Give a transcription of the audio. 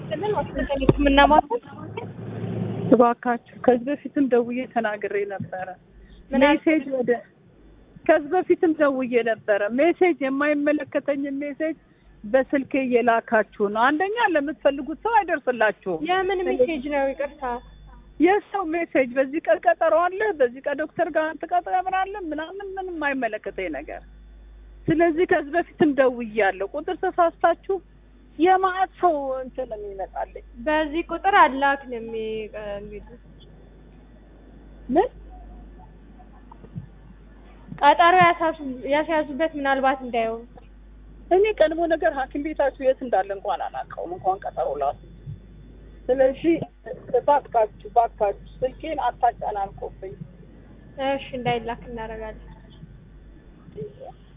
ይስጥልን። ዋሽንግተን የህክምና ማዕከል እባካችሁ ከዚህ በፊትም ደውዬ ተናግሬ ነበረ። ምን ሜሴጅ ወደ ከዚህ በፊትም ደውዬ ነበረ። ሜሴጅ የማይመለከተኝ ሜሴጅ በስልኬ እየላካችሁ ነው። አንደኛ ለምትፈልጉት ሰው አይደርስላችሁም። የምን ሜሴጅ ነው? ይቅርታ የሰው ሜሴጅ በዚህ ቀን ቀጠሮ አለ፣ በዚህ ቀን ዶክተር ጋር ትቀጥረምናለን ምናምን ምንም አይመለከተኝ ነገር። ስለዚህ ከዚህ በፊትም ደውያለሁ። ቁጥር ተሳስታችሁ የማዕት ሰው እንትን የሚመጣልኝ በዚህ ቁጥር አላክንም የሚሉት ምን ቀጠሮ ያሳሱ- ያስያዙበት ምናልባት እንዳይሆን እኔ ቀድሞ ነገር ሐኪም ቤታችሁ የት እንዳለ እንኳን አላውቀውም፣ እንኳን ቀጠሮ ላሱ። ስለዚህ እባካችሁ እባካችሁ ስልኬን አታጨናንቆብኝ። እሺ እንዳይላክ እናደርጋለን።